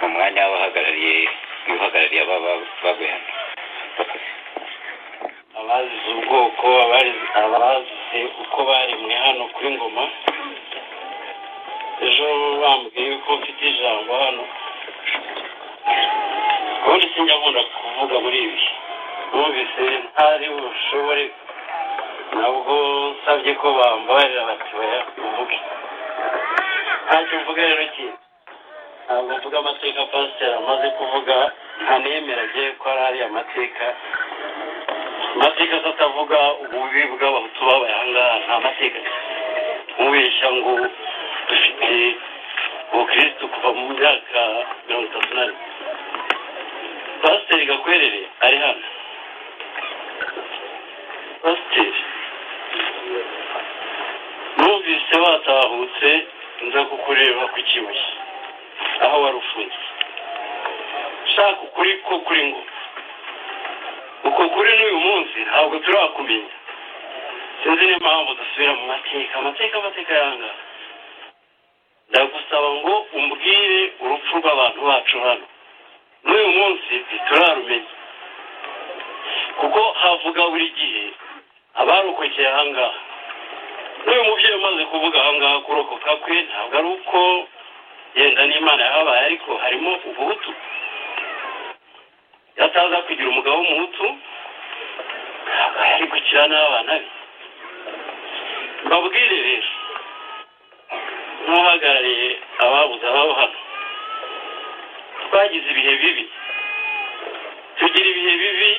mu mwanya w'abahagarariye w'ihagarariye ababa bagwe hano abazize ubwoko abazize uko baremwe hano kuri ngoma ejo bambwiye yuko mfite ijambo hano ubundi sinjya nkunda kuvuga muri ibi numvise ntari bushobore nabwo nsabye ko bambarira bati baya uvuge ntacyo mvuga rero kindi ntabwo mvuga amateka pasiteri amaze kuvuga ntanemera agiye ko hari ariya mateka amateka atavuga ububi bw'abahutu babaye aha ngaha nta mateka mubeshya ngo dufite ubukirisitu kuva mu myaka mirongo itatu na rimwe pasiteri gakwerere ari hano pasiteri numvise watahutse nza kukureba ku kibuye aho wari ufunze shaka ukuri ko kuri ngo uko kuri n'uyu munsi ntabwo turakumenya sinzi n'impamvu dusubira mu mateka amateka amateka yanga ndagusaba ngo umbwire urupfu rw'abantu bacu hano n'uyu munsi ntiturarumenya kuko havuga buri gihe abarokokeye aha ngaha n'uyu mubyeyi umaze kuvuga aha ngaha kurokoka kwe ntabwo ari uko yenda n'imana yahabaye ariko harimo ubuhutu yataza kugira umugabo w'umuhutu ntabwo yari gukira n'abana be mbabwire rero nk'uhagarariye ababuze ababo hano twagize ibihe bibi tugira ibihe bibi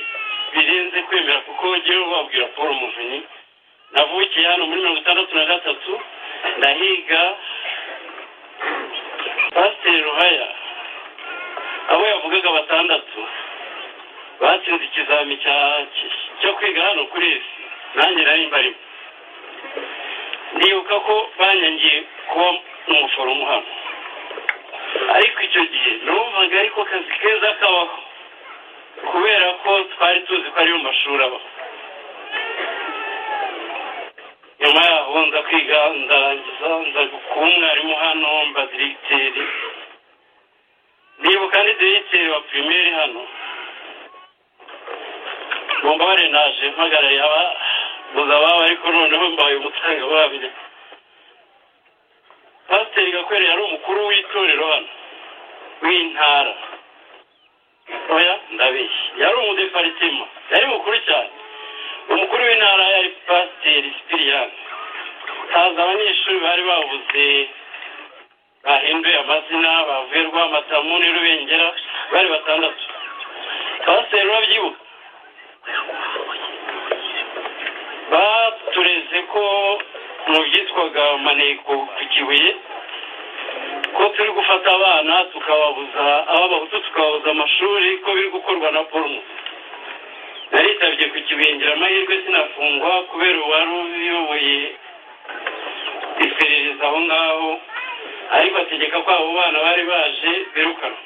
birenze kwemera kuko ngewe babwira paul muvunyi navukiye hano muri mirongo itandatu na gatatu ndahiga pasiteri ruhaya abo yavugaga batandatu batsinze ikizami cyo kwiga hano kuri esi nanjye nari mbarimo ndibuka ko banyangiye kuba umuforomo hano ariko icyo gihe numvaga ariko akazi keza kabaho kubera ko twari tuzi ko ari mu mashuri abaho nyuma yaho nza kwiga ndarangiza nza kuba umwarimu hano mba diregiteri nibuka ni diregiteri wa pirimeri hano mumbabare naje mpagarariye ababuze ababo ariko noneho mbaye umutangabuhamya pasiteri gakwere yari umukuru w'itorero hano w'intara oya ndabeshya yari umudeparitima yari mukuru cyane umukuru w'intara yari pasiteri sipiriyani haza abanyeshuri bari babuze bahinduye amazina bavuye rwamatamu ni rubengera bari batandatu pasiteri urabyibuka batureze ko mu byitwaga maneko ku kibuye ko turi gufata abana tukababuza ababahutu tukababuza amashuri ko biri gukorwa na porumu naritabye ku kibengera amahirwe sinafungwa kubera uwari uyoboye iperereza aho ngaho ariko ategeka ko abo bana bari baje birukanwa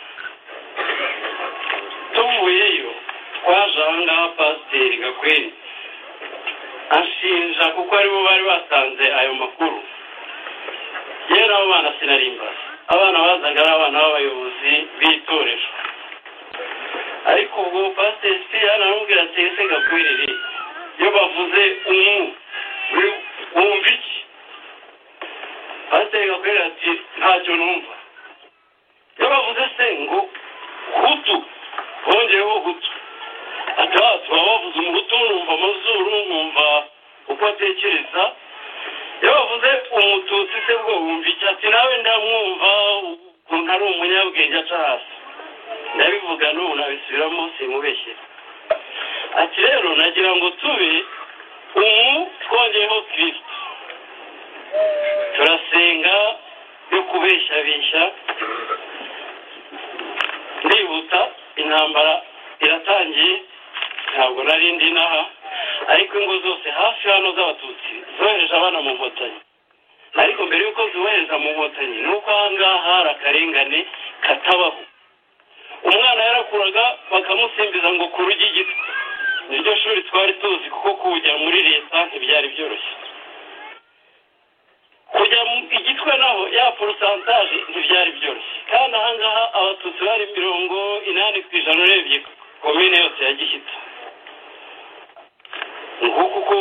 tuvuyeyo twaje aha ngaha pasiteri gakweri ashinja kuko aribo bari batanze ayo makuru yewe n'abo bana sinarimba abana bazaga ari abana b'abayobozi b'itorero ariko ubwo pasiteri sipiriyani aramubwira ati ese gakwerere iyo bavuze umu wumva iki pasiteri gakwerere ati ntacyo numva iyo bavuze se ngo hutu bongeyeho hutu ati aha turaba bavuze umuhutu numva amazuru nkumva uko atekereza iyo bavuze umututsi se bwo wumva iki ati nawe ndamwumva ukuntu ari umunyabwenge aca hasi ndabivuga n'ubu nabisubiramo simubeshye ati rero nagira ngo tube umu twongeyeho kirisito turasenga yo kubeshyabeshya ndihuta intambara iratangiye ntabwo nari ndi n'aha ariko ingo zose hafi hano z'abatutsi zohereje abana mu nkotanyi ariko mbere y'uko zohereza mu nkotanyi ni uko aha ngaha hari akarengane katabaho umwana yarakuraga bakamusimbiza ngo ku rugi igiti niryo shuri twari tuzi kuko kujya muri leta ntibyari byoroshye kujya igitwe naho ya porosantaje ntibyari byoroshye kandi aha ngaha abatutsi bari mirongo inani ku ijana urebye komine yose ya gishyitsi nguko uko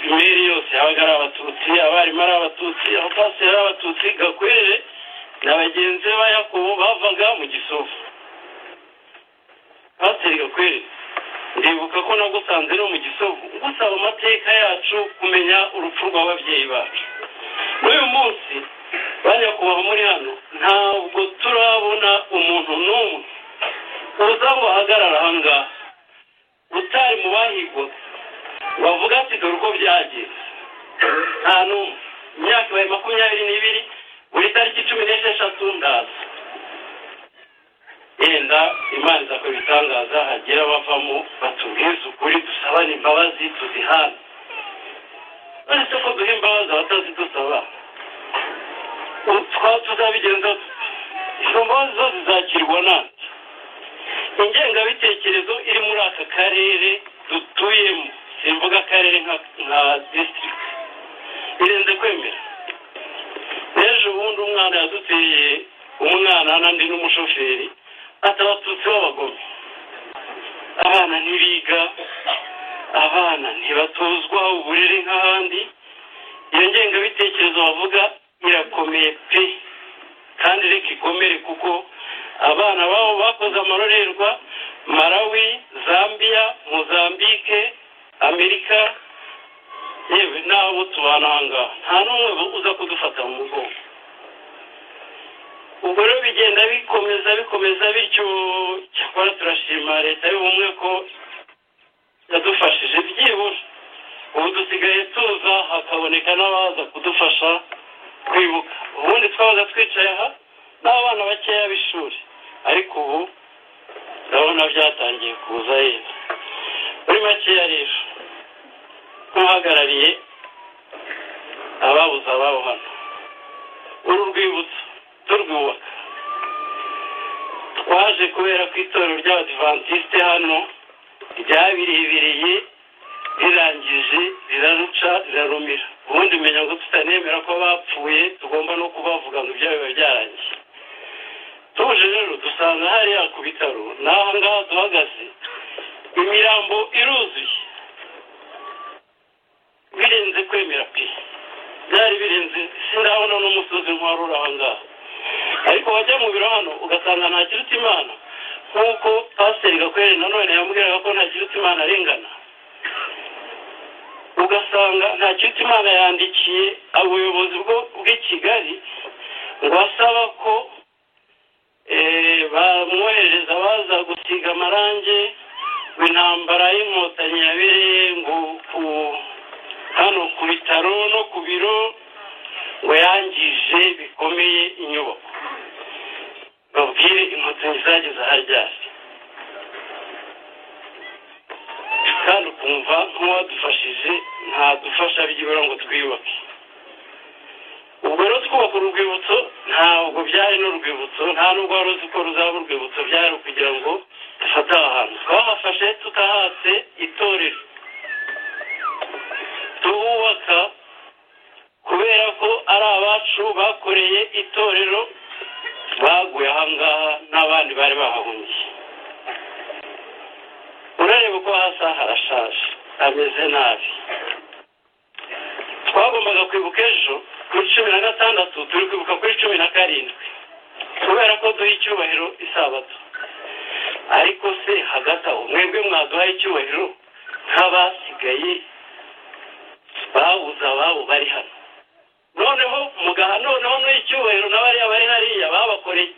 imeri yose yabaga ari abatutsi abarimu ari abatutsi abapasiteri ari abatutsi gakwere na bagenzi be ba yakobo bavaga mu gisovu pasiteri gakwere ndibuka ko nagusanze no mu gisovu ngusaba amateka yacu kumenya urupfu rw'ababyeyi bacu n'uyu munsi bajya kuba muri hano ntabwo turabona umuntu n'umwe uza ngo ahagarare aha ngaha utari mu bahigwa bavuga ati dore uko byagenze nta n'umwe imyaka ibaye makumyabiri n'ibiri buri tariki cumi n'esheshatu ndaza yenda imana izakora ibitangaza hagira abavamo batubwize ukuri dusabane imbabazi tuzihane uretse ko duha imbabazi abatazidusaba twaba tuzabigenza izo mbabazi zo zizakirwa natwe ingengabitekerezo iri muri aka karere dutuyemo simvuga akarere nka nka disitirigiti irenze kwemera n'ejo bundi umwana yaduteye umwana n'andi n'umushoferi ati abatutsi b'abagome abana ntibiga abana ntibatozwa uburere nk'ahandi iyo ngengabitekerezo bavuga irakomeye pe kandi reka ikomere kuko abana babo bakoze amarorerwa marawi zambia mozambike amerika yewe n'abo tubana aha ngaha nta n'umwe uza kudufata mu mugongo ubwo rero bigenda bikomeza bikomeza bityo cyakora turashima leta y'ubumwe ko yadufashije byibura ubu dusigaye tuza hakaboneka n'abaza kudufasha kwibuka ubundi twabaga twicaye aha n'abana bakeya b'ishuri ariko ubu ndabona byatangiye kuza yenda muri makeya rero nk'uhagarariye ababuze ababo hano uru rwibutso turwubaka twaje kubera ko itorero ry'abadivantisite hano ryabirebereye rirangije riraruca rirarumira ubundi umenya ngo tutanemera ko bapfuye tugomba no kubavuga ngo ibyo biba byarangiye tuje rero dusanga hariya ku bitaro n'aha ngaha duhagaze imirambo iruzuye birenze kwemera pe byari birenze sindabona n'umusozi nk'uwaruri aha ngaha ariko wajya mu biro hano ugasanga nta kiruta imana nk'uko pasiteri gakwere nanone yambwiraga ko nta kiruta imana arengana ugasanga nta kiruta imana yandikiye ubuyobozi bw'i kigali ngo asaba ko bamwohereza baza gusiga amarangi ngo intambara y'inkotanyi yabereye ngo ku hano ku bitaro no ku biro ngo yangije bikomeye inyubako babwire inkotanyi zageze aharyari kandi ukumva nk'uwadufashije ntadufasha byibura ngo twiyubake ubwo rero twubaka urwibutso ntabwo byari n'urwibutso nta nubwo wari uzi ko ruzaba urwibutso byari kugira ngo dufate aha hantu twahafashe tutahatse itorero tuhubaka kubera ko ari abacu bakoreye itorero baguye ahangaha n'abandi bari bahahungiye urareba uko hasa harashaje hameze nabi twagombaga kwibuka ejo kuri cumi na gatandatu turi kwibuka kuri cumi na karindwi kubera ko duha icyubahiro isabato ariko se hagati aho mwebwe mwaduha icyubahiro nk'abasigaye babuze ababo bari hano noneho mugaha noneho n'icyubahiro n'abariya bari hariya babakoreye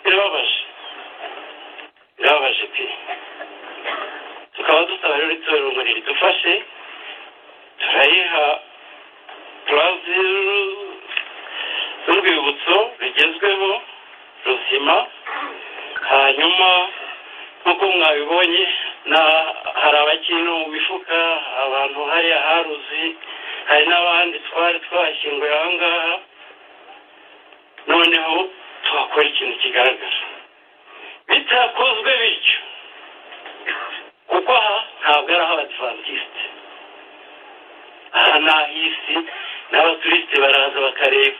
birababaje birababaje pe tukaba dusaba rero itorero ngo ridufashe turayiha purazi z'urwibutso rugezweho ruzima hanyuma nk'uko mwabibonye hari abakiri no mu mifuka abantu hariya haruzi hari n'abandi twari twashyinguye aha ngaha noneho tuhakora ikintu kigaragara bitakozwe bityo kuko aha ntabwo ari ah'abadivantisite aha ni ah'isi n'abaturisite baraza bakareba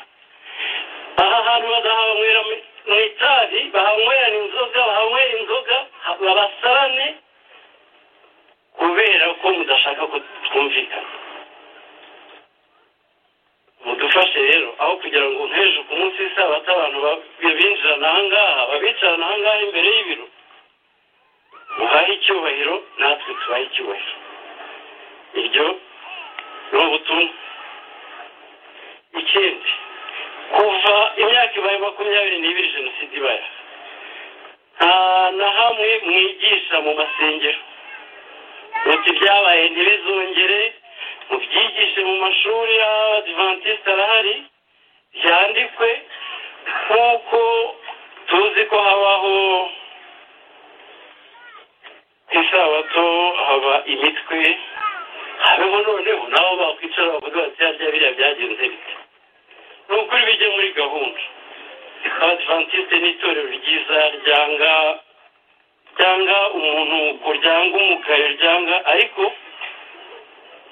aha hantu badahanywera mu itabi bahanywera inzoga bahanywera inzoga babasarane kubera ko mudashaka ko twumvikana mudufashe rero aho kugira ngo nk'ejo ku munsi w'isabato abantu ba- binjirana ahangaha babicarana ahangaha imbere y'ibiro muhahe icyubahiro natwe tubahe icyubahiro iryo ni ubutumwa ikindi kuva imyaka ibaye makumyabiri n'ibiri jenoside ibaye nta na hamwe mwigisha mu masengero muti ibyabaye ntibizongere mubyigishe mu mashuri y'abadivantisite arahari byandikwe nk'uko tuzi ko habaho ku isabato haba imitwe habeho noneho nabo bakwicara bavuga bati harya biriya byagenze bite ni ukuri bijye muri gahunda abadivantisite ni itorero ryiza ryanga ryanga umuntu ryanga umugayo ryanga ariko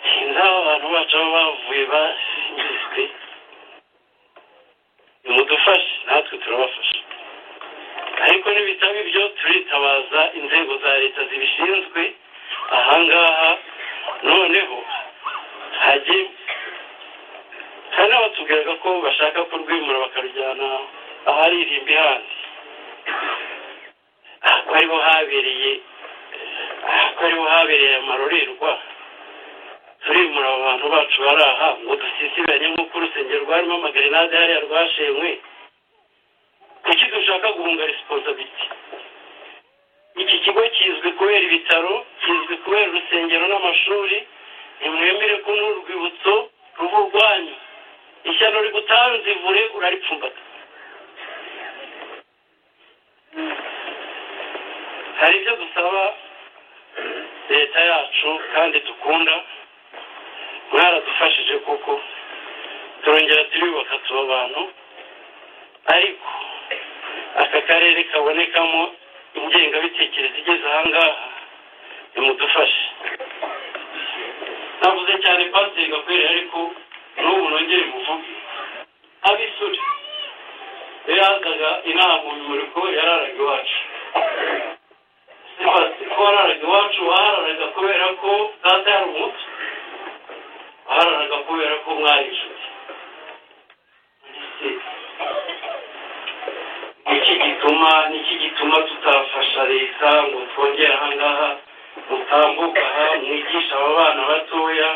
sinzi aho abantu bacu baba bavuye basingizwe nimudufashe natwe turabafasha ariko n'ibitabo ibyo turitabaza inzego za leta zibishinzwe ahangaha noneho hajye hari n'abatubwiraga ko bashaka kurwimura bakarujyana ahari irimbi handi ako ariho habereye ako ariho habereye amarorerwa turimura abo bantu bacu bari aha ngo dusisibanye nk'uko urusengero rwarimo amagrenade hariya rwashenywe kuki dushaka guhunga resiponsabiti iki kigo kizwi kubera ibitaro kizwi kubera urusengero n'amashuri nimwemere ko n'urwibutso ruba urwanyu ishyano rigutanzivure uraripfumbata hari ibyo dusaba leta yacu kandi dukunda mwaradufashije kuko turongera turibaka tuba abantu ariko aka karere kabonekamo ingengabitekerezo igeze ahangaha nimudufashe navuze cyane pasiteri gakwiriye ariko n'ubu nongere muvuge ab'isuri yazaga inaha mu bimuriko yararaga iwacu pasiteri ko wararaga iwacu wahararaga kubera ko data yari umuto wahararaga kubera ko mwari inshuti iki gituma niki gituma tutafasha leta ngo twongere ahangaha mutambuka aha mwigisha aba bana batoya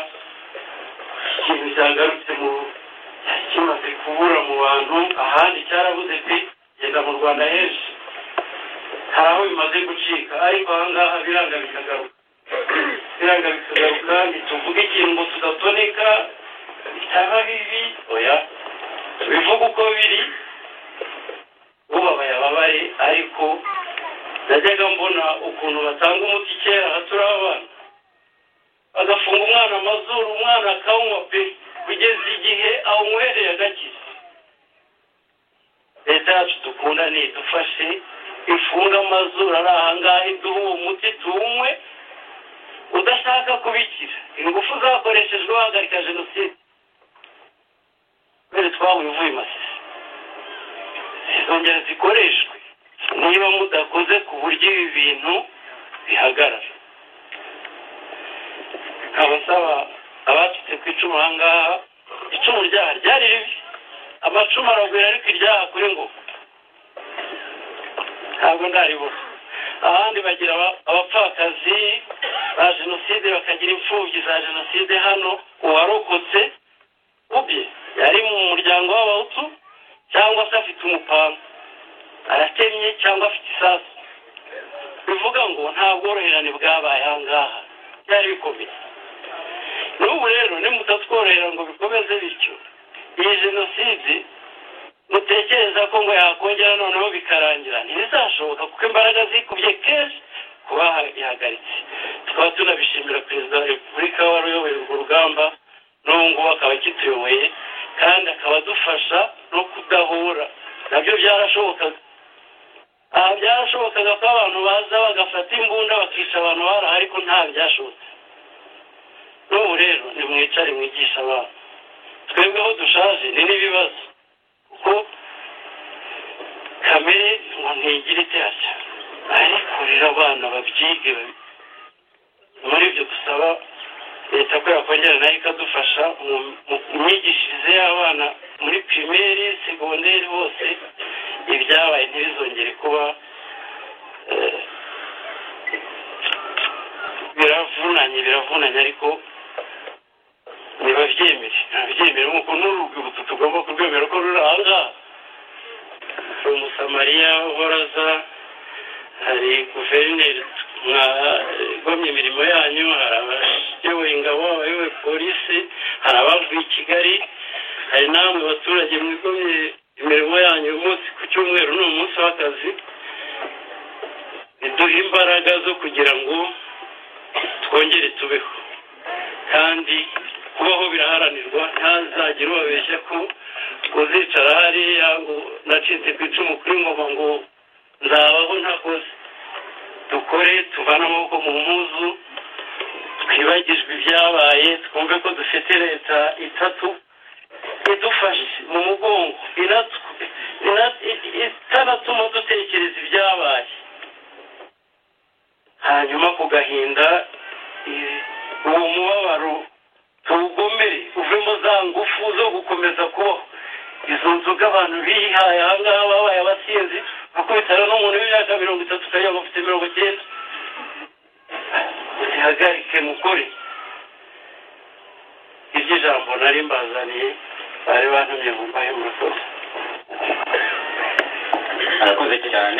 ikintu cyagarutse mu kimaze kubura mu bantu ahandi cyarabuze pe genda mu rwanda henshi hari aho bimaze gucika ariko ahangaha biranga bikagaruka biranga bikagaruka ntituvuge ikintu ngo tudatonika bitaba bibi oya tubivuge uko biri ubabaye ababare ariko najyaga mbona ukuntu batanga umuti kera aha turi abana bagafunga umwana amazuru umwana akanywa pe kugeza igihe awunywereye agakira leta yacu dukunda ni idufashe ifunga amazuru ari ahangaha iduhe uwo muti tuwunywe udashaka kubikira ingufu zakoreshejwe bahagarika jenoside kubera twabuye uvuye masisi zizongera zikoreshwe niba mudakoze ku buryo ibi bintu bihagarara abasaba abacitse ku icumu aha ngaha icumu ryaha ryari ribi amacumu aragwira ariko iryaha kuri ngo ntabwo ndaribura ahandi bagira aba- abapfakazi ba jenoside bakagira imfubyi za jenoside hano uwarokotse ubye yari mu muryango w'abahutu cyangwa se afite umupanga aratemye cyangwa afite isasu bivuga ngo nta bworoherane bwabaye aha ngaha byari bikomeye n'ubu rero nimutatworohera ngo bikomeze bityo iyi jenoside mutekereza ko ngo yakongera noneho bikarangira ntibizashoboka kuko imbaraga zikubye kenshi kuba ihagaritse tukaba tunabishimira perezida wa repubulika wari uyoboye urwo rugamba n'ubu ngubu akaba akituyoboye kandi akaba adufasha no kudahura nabyo byarashobokaga aha byarashobokaga ko abantu baza bagafata imbunda bakica abantu baraha ariko nta byashobotse n'ubu rero nimwicare mwigisha abantu twebweho dushaje ni n'ibibazo kuko ka kamere ngo ntigire icyaha ariko rero abana babyige babi- muri ibyo dusaba leta ko yakongera nayo ikadufasha mu mu myigishirize y'abana muri pirimeri segonderi bose ibyabaye ntibizongere kuba eh, biravunanye biravunanye ariko ntibabyemere ntabyemere nk'uko n'urwibutso tugomba kurwemera ko ruri aha ngaha hari umusamariya uhora aza hari guverineri mwagomye imirimo yanyu hari abayoboye ingabo abayoboye polisi hari abavuye i kigali hari n'abamwe baturage mwigomye imirimo yanyu umunsi ku cyumweru ni umunsi w'akazi biduha imbaraga zo kugira ngo twongere tubeho kandi kubaho biraharanirwa ntazagire ubabeshya ko uzicara hariya ngo nacitse ku icumu kuri ngoma ngo nzabaho ntakoze dukore tuvane amaboko mu mpuzu twibagijwe ibyabaye twumve ko dufite leta itatu idufashe mu mugongo inatw- ina- i- i- itanatuma dutekereza ibyabaye hanyuma ku gahinda i- uwo mubabaro tuwugomere uvemo za ngufu zo gukomeza kubaho izo nzoga abantu bihaye ahangaha babaye abasinzi bakubitana n'umuntu w'imyaka mirongo itatu ukajya bafite mirongo icyenda uzihagarike mukore iryo jambo nari mbazaniye bari bantumye mu mbahe murakoze arakoze cyane